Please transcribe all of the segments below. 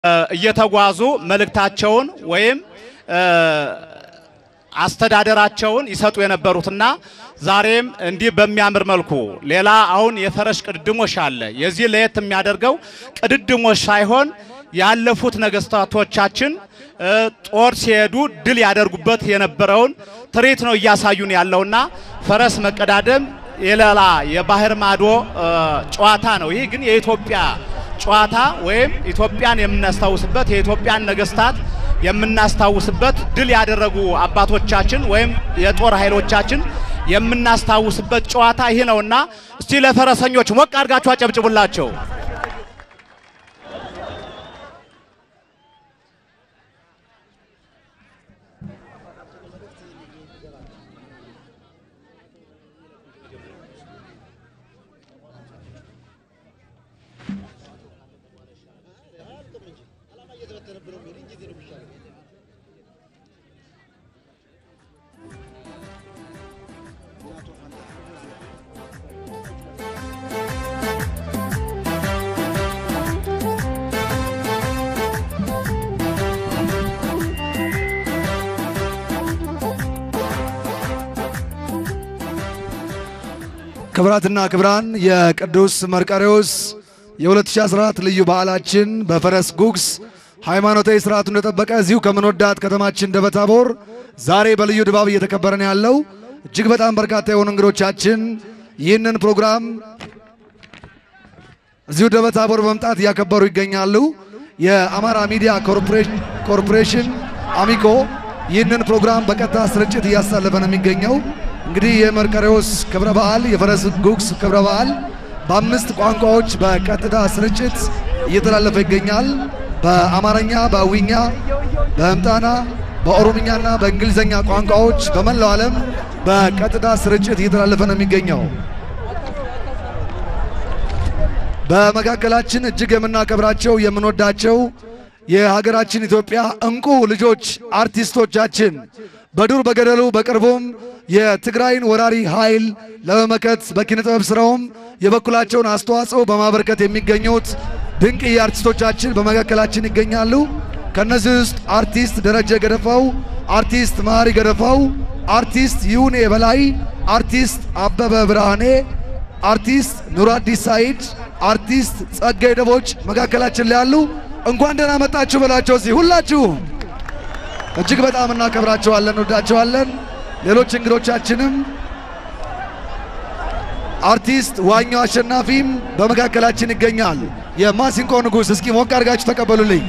እየተጓዙ መልእክታቸውን ወይም አስተዳደራቸውን ይሰጡ የነበሩትና ዛሬም እንዲህ በሚያምር መልኩ ሌላ አሁን የፈረስ ቅድድሞሽ አለ። የዚህ ለየት የሚያደርገው ቅድድሞሽ ሳይሆን ያለፉት ነገስታቶቻችን ጦር ሲሄዱ ድል ያደርጉበት የነበረውን ትርኢት ነው እያሳዩን ያለውና ፈረስ መቀዳደም የሌላ የባህር ማዶ ጨዋታ ነው። ይህ ግን የኢትዮጵያ ጨዋታ ወይም ኢትዮጵያን የምናስታውስበት የኢትዮጵያን ነገስታት የምናስታውስበት ድል ያደረጉ አባቶቻችን ወይም የጦር ኃይሎቻችን የምናስታውስበት ጨዋታ ይህ ነውና እስቲ ለፈረሰኞች ሞቅ አድርጋችሁ አጨብጭቡላቸው። ክብራትና ክብራን የቅዱስ መርቆሬዎስ የ2014 ልዩ በዓላችን በፈረስ ጉግስ ሃይማኖታዊ ስርዓቱን እንደጠበቀ እዚሁ ከምንወዳት ከተማችን ደብረ ታቦር ዛሬ በልዩ ድባብ እየተከበረ ነው ያለው። እጅግ በጣም በርካታ የሆኑ እንግዶቻችን ይህንን ፕሮግራም እዚሁ ደብረ ታቦር በመምጣት እያከበሩ ይገኛሉ። የአማራ ሚዲያ ኮርፖሬሽን አሚኮ ይህንን ፕሮግራም በቀጥታ ስርጭት እያሳለፈ ነው የሚገኘው። እንግዲህ የመርቆሬዎስ ክብረ በዓል የፈረስ ጉግስ ክብረ በዓል በአምስት ቋንቋዎች በቀጥታ ስርጭት እየተላለፈ ይገኛል። በአማርኛ፣ በአዊኛ፣ በህምጣና፣ በኦሮምኛና በእንግሊዝኛ ቋንቋዎች በመላው ዓለም በቀጥታ ስርጭት እየተላለፈ ነው የሚገኘው። በመካከላችን እጅግ የምናከብራቸው የምንወዳቸው የሀገራችን ኢትዮጵያ እንቁ ልጆች አርቲስቶቻችን በዱር በገደሉ በቅርቡም የትግራይን ወራሪ ኃይል ለመመከት በኪነ ጥበብ ስራውም የበኩላቸውን አስተዋጽኦ በማበርከት የሚገኙት ድንቅ አርቲስቶቻችን በመካከላችን ይገኛሉ። ከነዚህ ውስጥ አርቲስት ደረጀ ገደፋው፣ አርቲስት መሐሪ ገደፋው፣ አርቲስት ይሁኔ በላይ፣ አርቲስት አበበ ብርሃኔ፣ አርቲስት ኑራዲስ ሳይድ፣ አርቲስት ጸጋይ ደቦች መካከላችን ላይ ያሉ እንኳን ደህና መጣችሁ በላቸው። እዚህ ሁላችሁ እጅግ በጣም እናከብራቸዋለን፣ እንወዳቸዋለን። ሌሎች እንግዶቻችንም አርቲስት ዋኛው አሸናፊም በመካከላችን ይገኛል። የማሲንቆ ንጉሥ እስኪ ሞቅ አድርጋችሁ ተቀበሉልኝ።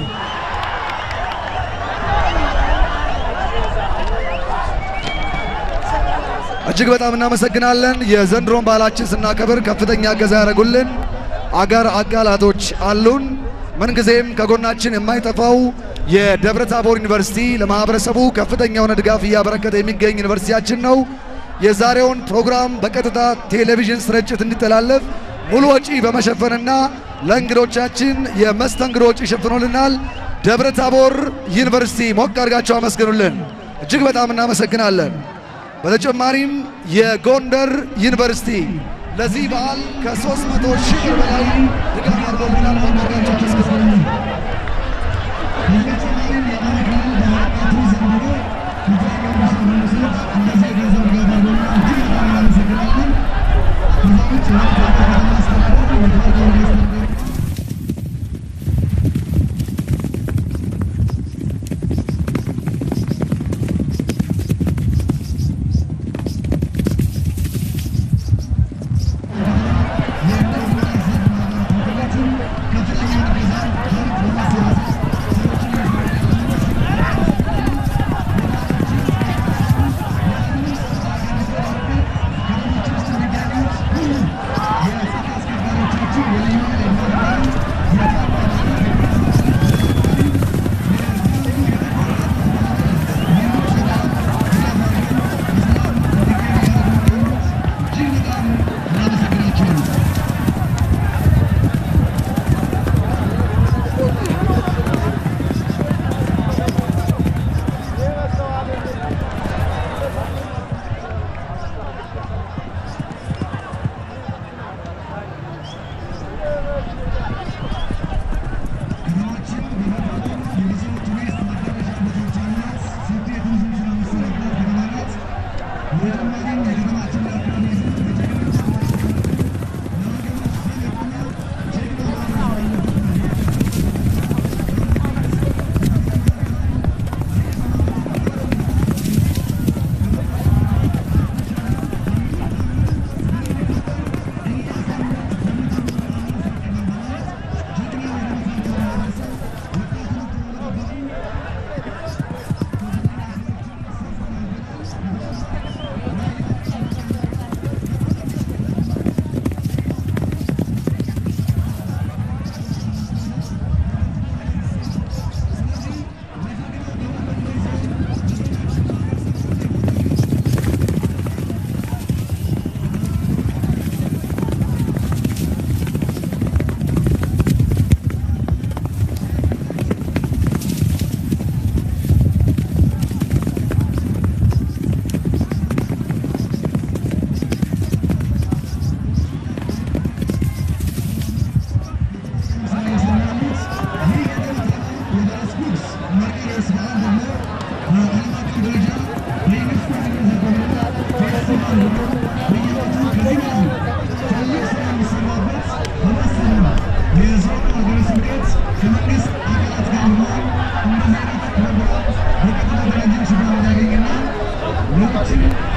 እጅግ በጣም እናመሰግናለን። የዘንድሮን ባህላችን ስናከብር ከፍተኛ እገዛ ያደረጉልን አገር አቃላቶች አሉን። ምንጊዜም ከጎናችን የማይጠፋው የደብረ ታቦር ዩኒቨርሲቲ ለማህበረሰቡ ከፍተኛ የሆነ ድጋፍ እያበረከተ የሚገኝ ዩኒቨርሲቲያችን ነው። የዛሬውን ፕሮግራም በቀጥታ ቴሌቪዥን ስርጭት እንዲተላለፍ ሙሉ ወጪ በመሸፈንና ለእንግዶቻችን የመስተንግዶ ወጪ ሸፍኖልናል። ደብረ ታቦር ዩኒቨርሲቲ ሞቅ አድርጋቸው አመስግኑልን። እጅግ በጣም እናመሰግናለን። በተጨማሪም የጎንደር ዩኒቨርሲቲ ለዚህ በዓል ከ300 ሺህ ብር በላይ ድጋፍ አድርጎልናል። ሞቅ አድርጋቸው አመስግኑልን።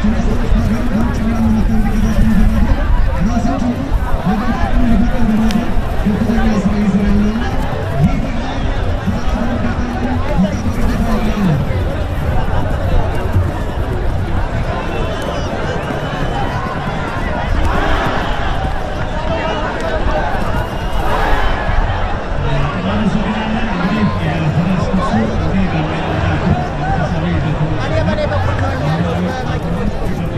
እኔ በኔ በኩል ነው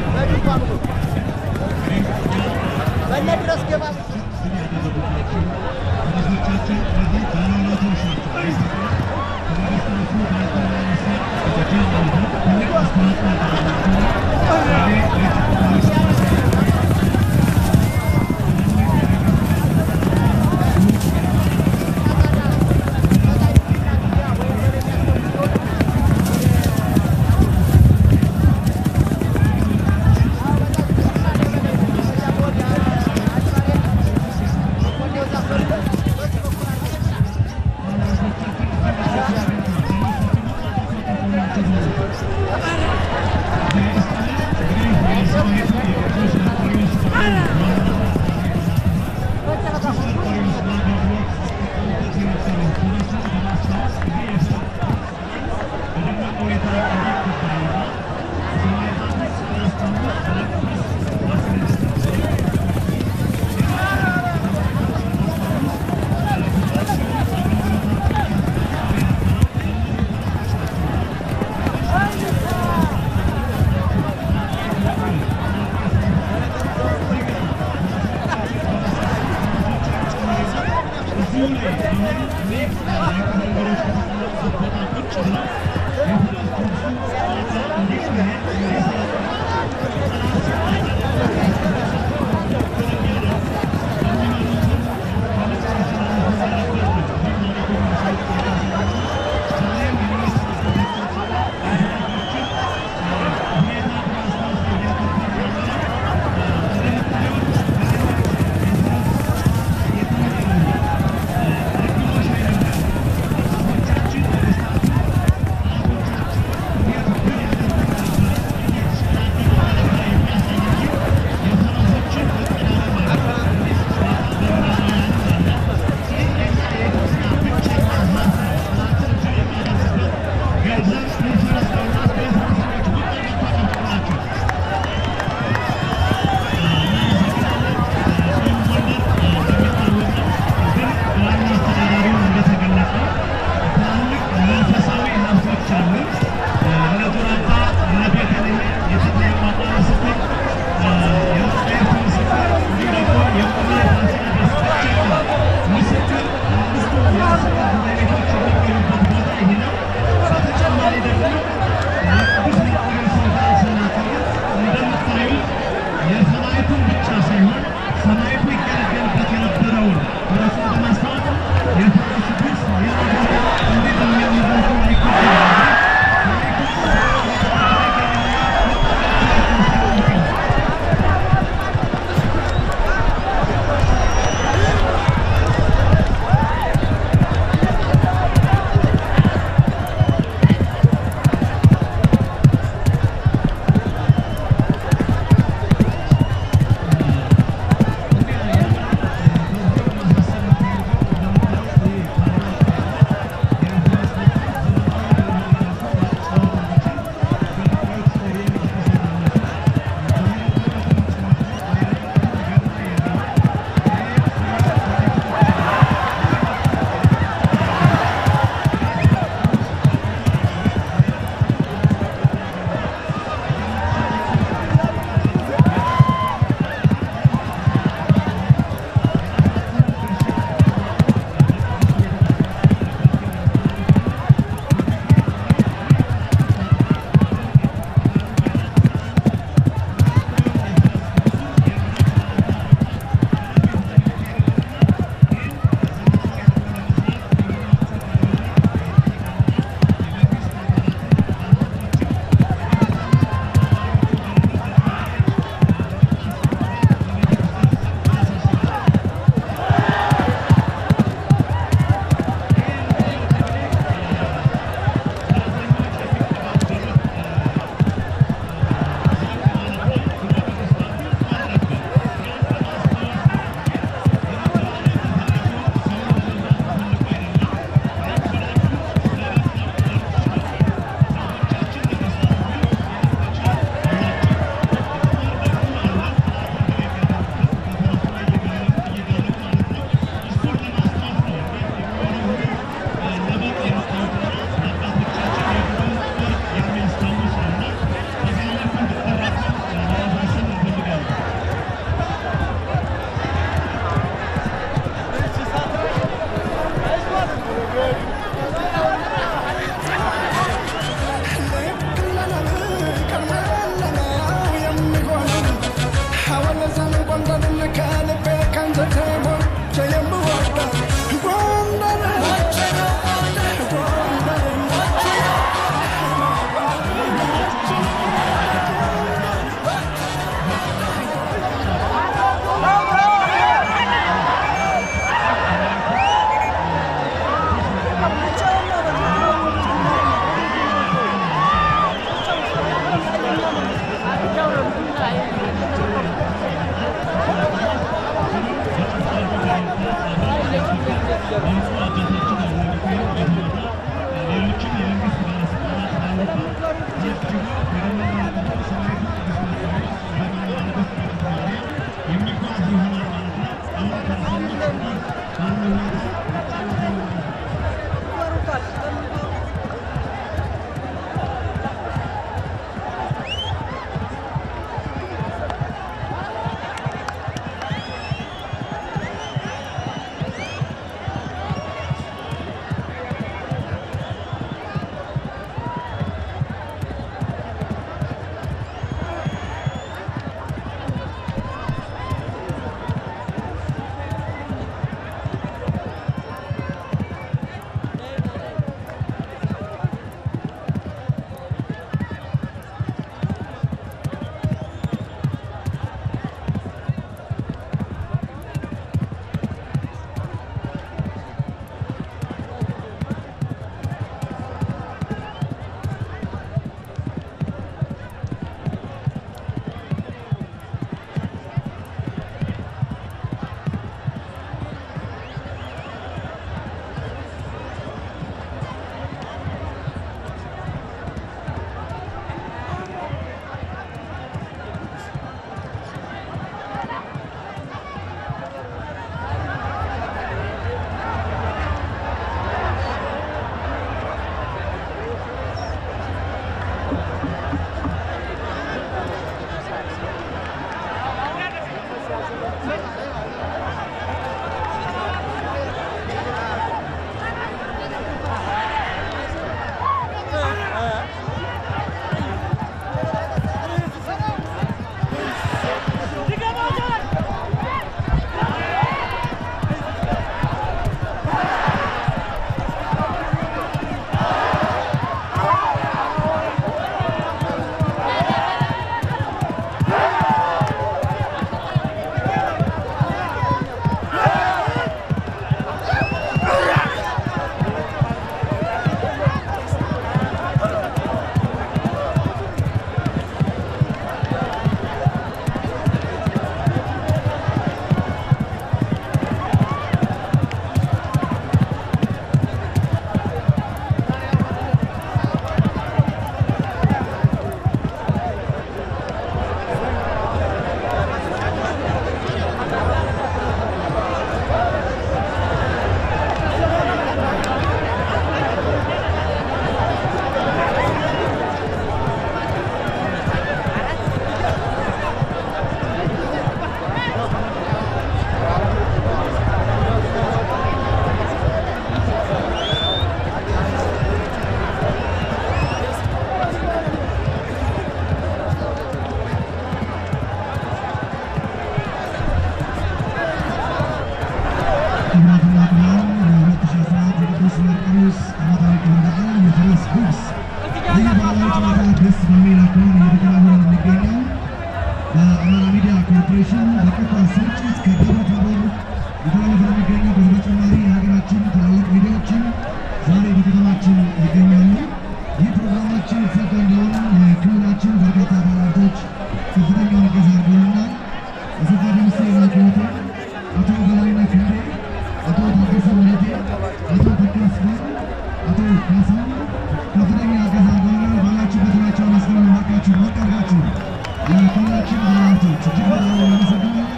በከተማችን ይገኛሉ። ይህ ፕሮግራማችን የተሳካ እንዲሆን የክልላችን በርካታ ባለሀብቶች ከፍተኛውን እገዛ አድርገውልናል። የሰፋ ደምሴ ላኪወቴ፣ አቶ በላይነህ ክንዴ፣ አቶ ታደሰ መሬቴ፣ አቶ ተክለስፋ፣ አቶ ካሳሁን ከፍተኛ እገዛ አድርገውልናል። ባላችሁበት ናቸው መስገን ባካችሁ ማቀርባችሁ የክልላችን ባለሀብቶች እጅግ በጣም እናመሰግናለን።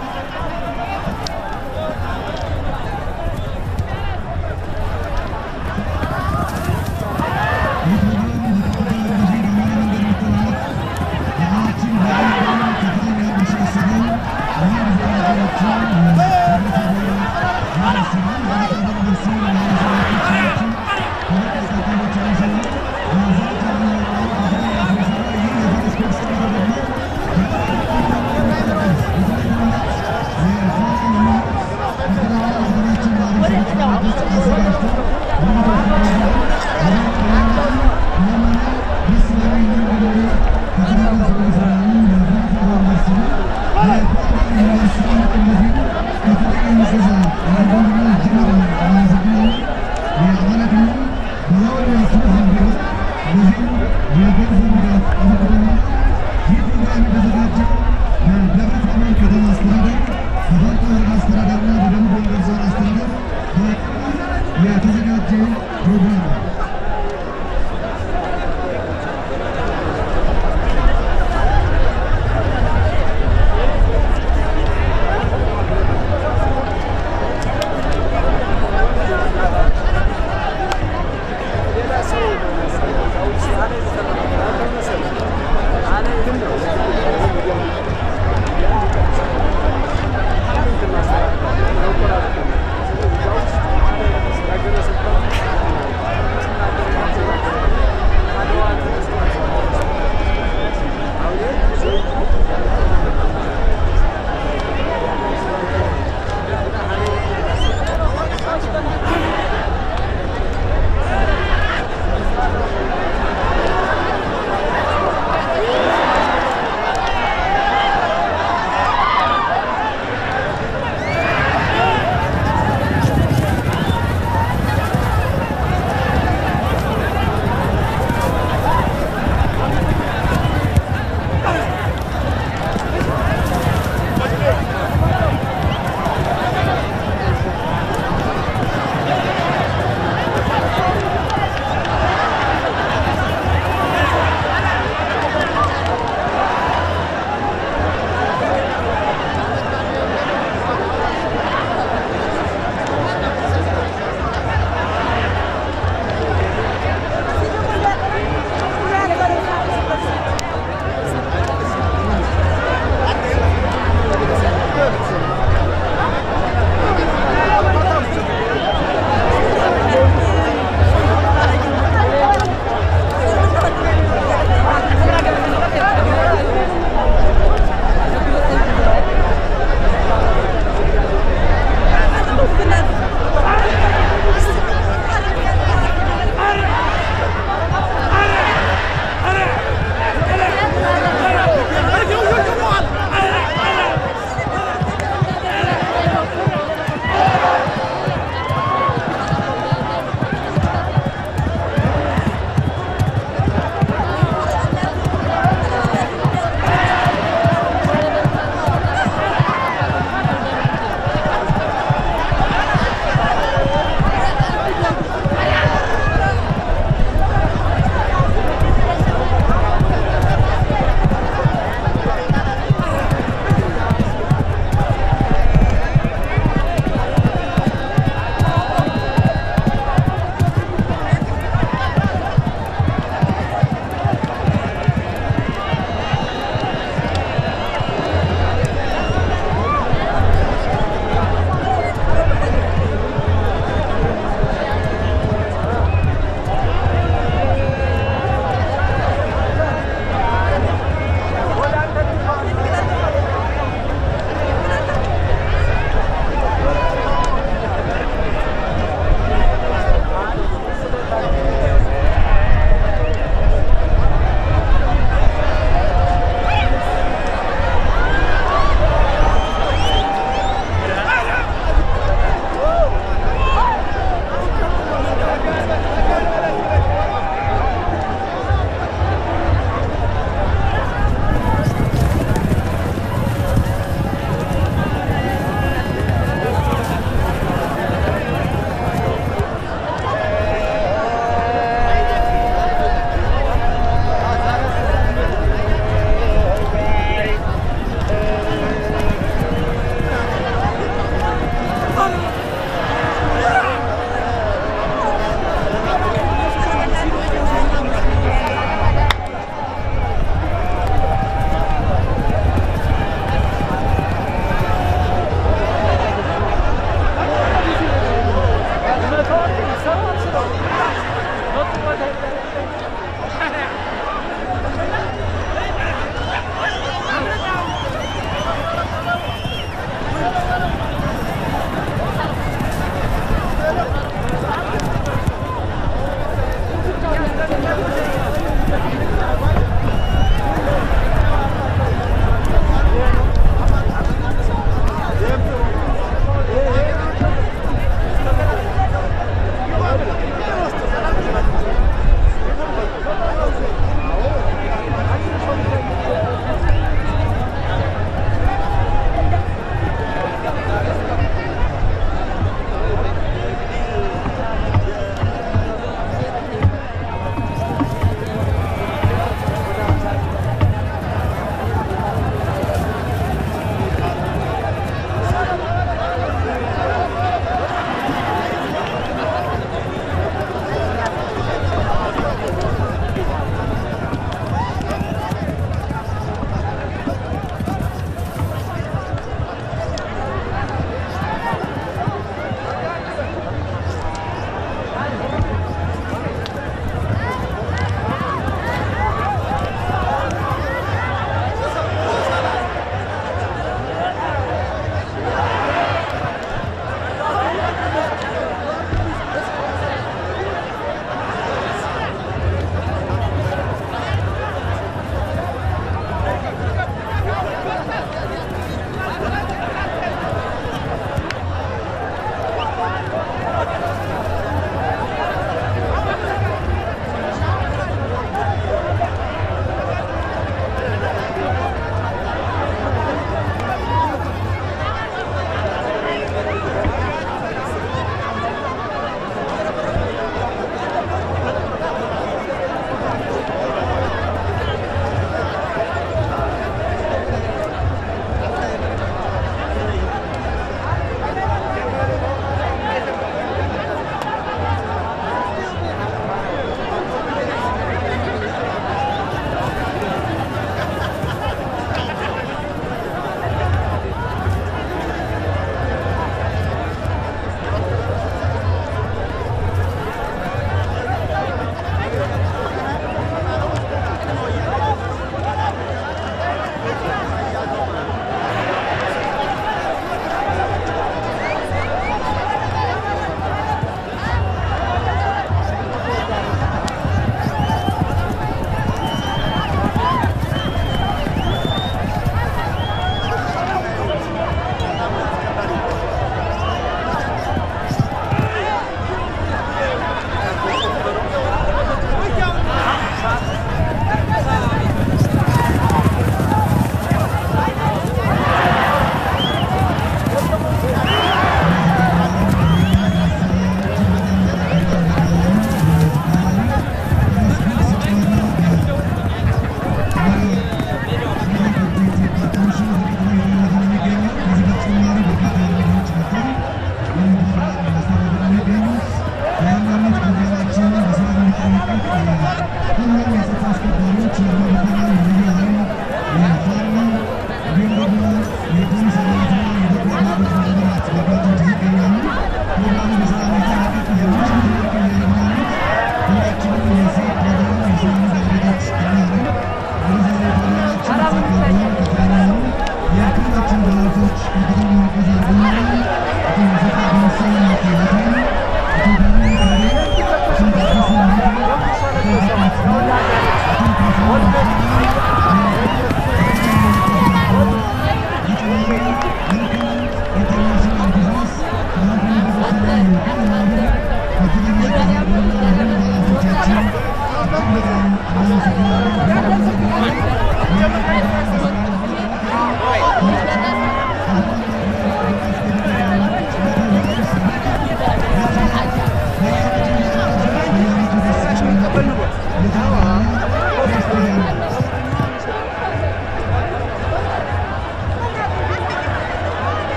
የተዘጋጀ ፕሮግራም ነው። ሌላ ሰው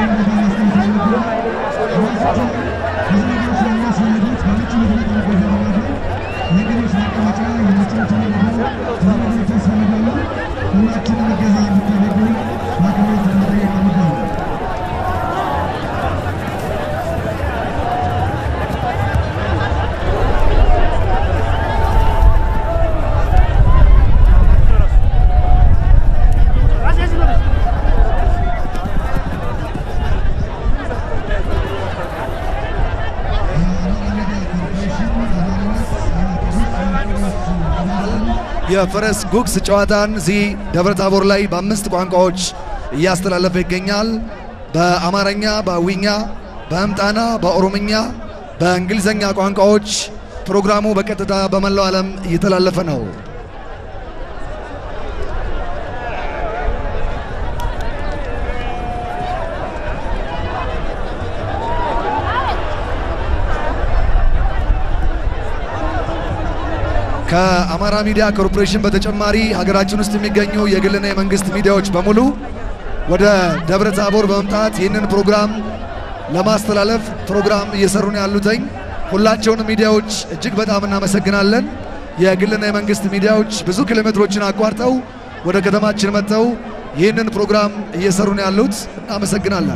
የፈረስ ጉግስ ጨዋታን እዚህ ደብረ ታቦር ላይ በአምስት ቋንቋዎች እያስተላለፈ ይገኛል። በአማርኛ፣ በአዊኛ፣ በህምጣና፣ በኦሮምኛ፣ በእንግሊዘኛ ቋንቋዎች ፕሮግራሙ በቀጥታ በመላው ዓለም እየተላለፈ ነው። ከአማራ ሚዲያ ኮርፖሬሽን በተጨማሪ ሀገራችን ውስጥ የሚገኙ የግልና የመንግስት ሚዲያዎች በሙሉ ወደ ደብረ ታቦር በመምጣት ይህንን ፕሮግራም ለማስተላለፍ ፕሮግራም እየሰሩ ነው ያሉትኝ። ሁላቸውንም ሚዲያዎች እጅግ በጣም እናመሰግናለን። የግልና የመንግስት ሚዲያዎች ብዙ ኪሎ ሜትሮችን አቋርጠው ወደ ከተማችን መጥተው ይህንን ፕሮግራም እየሰሩ ነው ያሉት። እናመሰግናለን።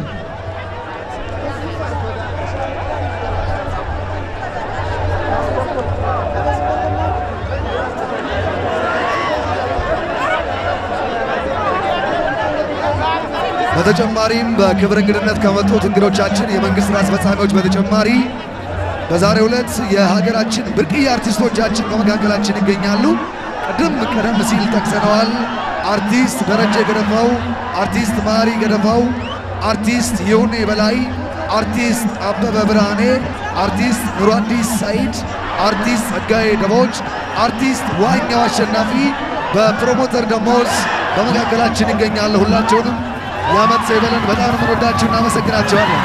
በተጨማሪም በክብር እንግድነት ከመጡት እንግዶቻችን የመንግስት ስራ አስፈጻሚዎች በተጨማሪ በዛሬው ዕለት የሀገራችን ብርቅዬ አርቲስቶቻችን በመካከላችን ይገኛሉ። ቅድም ቀደም ሲል ጠቅሰነዋል። አርቲስት ደረጀ ገደፋው፣ አርቲስት ማሪ ገደፋው፣ አርቲስት ይሁኔ በላይ፣ አርቲስት አበበ ብርሃኔ፣ አርቲስት ኑሮ አዲስ ሳይድ፣ አርቲስት ጸጋዬ ደቦች፣ አርቲስት ዋኛው አሸናፊ በፕሮሞተር ደሞዝ በመካከላችን ይገኛሉ። ሁላቸውንም የዓመት ሰው ይበለን። በጣም ነው የምንወዳችሁ፣ እናመሰግናቸዋለን።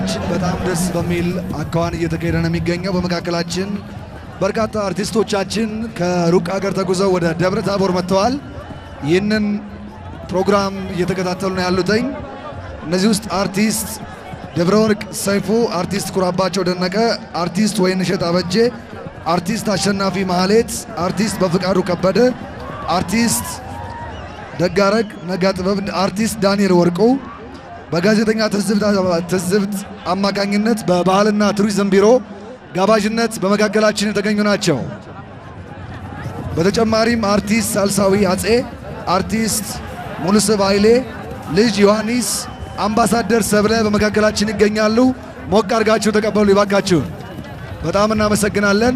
ፕሮግራማችን በጣም ደስ በሚል አኳኋን እየተካሄደ ነው የሚገኘው። በመካከላችን በርካታ አርቲስቶቻችን ከሩቅ ሀገር ተጉዘው ወደ ደብረ ታቦር መጥተዋል። ይህንን ፕሮግራም እየተከታተሉ ነው ያሉትኝ። እነዚህ ውስጥ አርቲስት ደብረ ወርቅ ሰይፉ፣ አርቲስት ኩራባቸው ደነቀ፣ አርቲስት ወይንሸት አበጄ፣ አርቲስት አሸናፊ ማህሌት፣ አርቲስት በፍቃዱ ከበደ፣ አርቲስት ደጋረግ ነጋ ጥበብ፣ አርቲስት ዳንኤል ወርቁ በጋዜጠኛ ትዝብት አማካኝነት በባህልና ቱሪዝም ቢሮ ጋባዥነት በመካከላችን የተገኙ ናቸው። በተጨማሪም አርቲስት ሳልሳዊ አጼ፣ አርቲስት ሙሉስብ ኃይሌ፣ ልጅ ዮሐንስ፣ አምባሳደር ሰብለ በመካከላችን ይገኛሉ። ሞቅ አድርጋችሁ ተቀበሉ ይባካችሁ። በጣም እናመሰግናለን።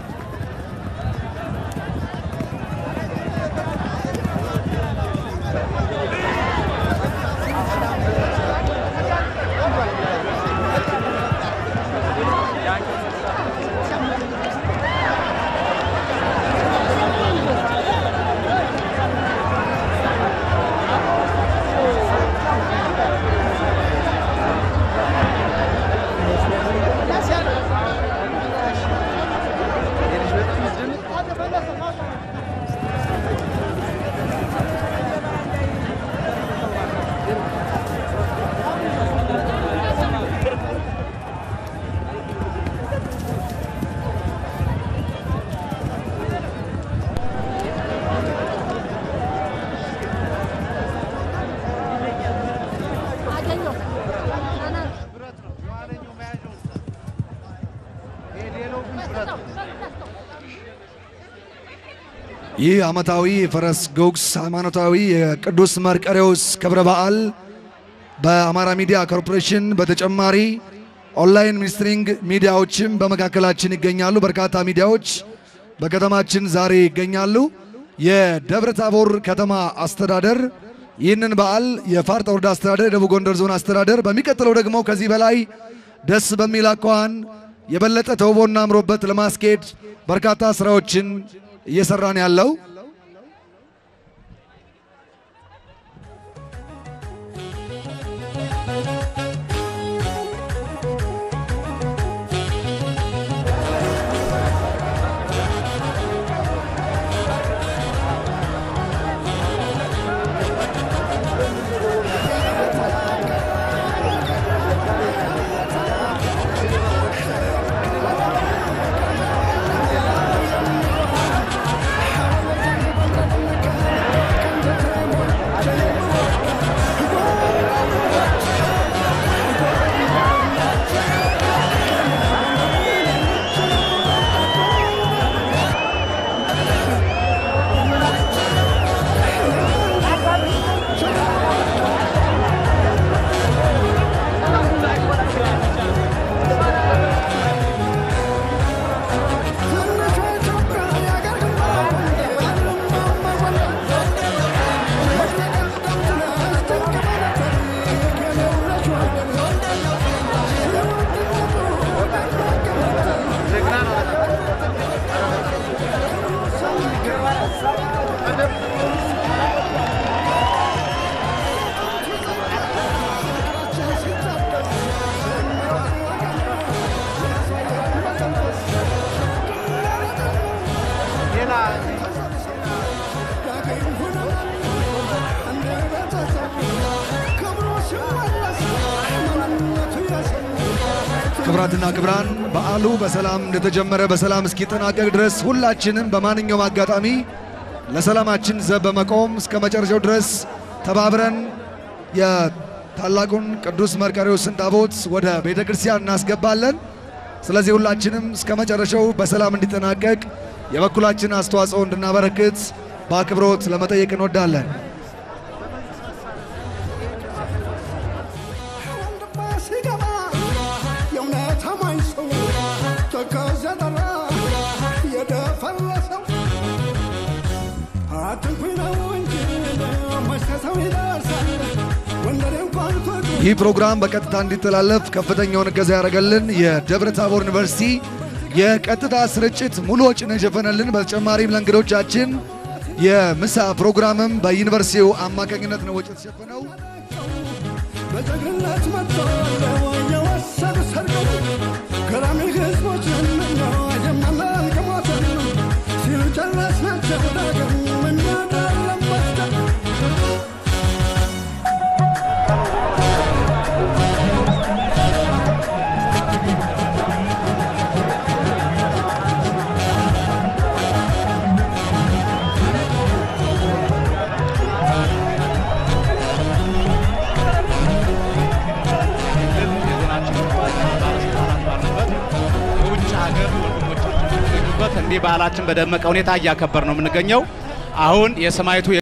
ይህ ዓመታዊ የፈረስ ጉግስ ሃይማኖታዊ የቅዱስ መርቆሬዎስ ክብረ በዓል በአማራ ሚዲያ ኮርፖሬሽን በተጨማሪ ኦንላይን ሚኒስትሪንግ ሚዲያዎችም በመካከላችን ይገኛሉ። በርካታ ሚዲያዎች በከተማችን ዛሬ ይገኛሉ። የደብረ ታቦር ከተማ አስተዳደር ይህንን በዓል የፋርጣ ወረዳ አስተዳደር፣ የደቡብ ጎንደር ዞን አስተዳደር በሚቀጥለው ደግሞ ከዚህ በላይ ደስ በሚል አኳኋን የበለጠ ተውቦና አምሮበት ለማስኬድ በርካታ ስራዎችን እየሰራን ያለው ክብራትና ክብራን በዓሉ በሰላም እንደተጀመረ በሰላም እስኪጠናቀቅ ድረስ ሁላችንም በማንኛውም አጋጣሚ ለሰላማችን ዘብ በመቆም እስከ መጨረሻው ድረስ ተባብረን የታላቁን ቅዱስ መርቆሬዎስን ታቦት ወደ ቤተ ክርስቲያን እናስገባለን። ስለዚህ ሁላችንም እስከ መጨረሻው በሰላም እንዲጠናቀቅ የበኩላችን አስተዋጽኦ እንድናበረክት በአክብሮት ለመጠየቅ እንወዳለን። ይህ ፕሮግራም በቀጥታ እንዲተላለፍ ከፍተኛውን እገዛ ያደረገልን የደብረ ታቦር ዩኒቨርሲቲ የቀጥታ ስርጭት ሙሉ ወጪን የሸፈነልን፣ በተጨማሪም ለእንግዶቻችን የምሳ ፕሮግራምም በዩኒቨርሲቲው አማካኝነት ነው ወጪ የተሸፈነው። በጀግንነት መጥተዋል የወሰዱ ሰርገው ገራሚ ህዝቦች ነን የማናል ከሞተን ሲሉ ጨረስናቸው ዳግም እናዳለን መስቀል የውጭ ሀገር ወንድሞቻችን የሚገኙበት እንዲህ በዓላችን በደመቀ ሁኔታ እያከበር ነው የምንገኘው። አሁን የሰማዕቱ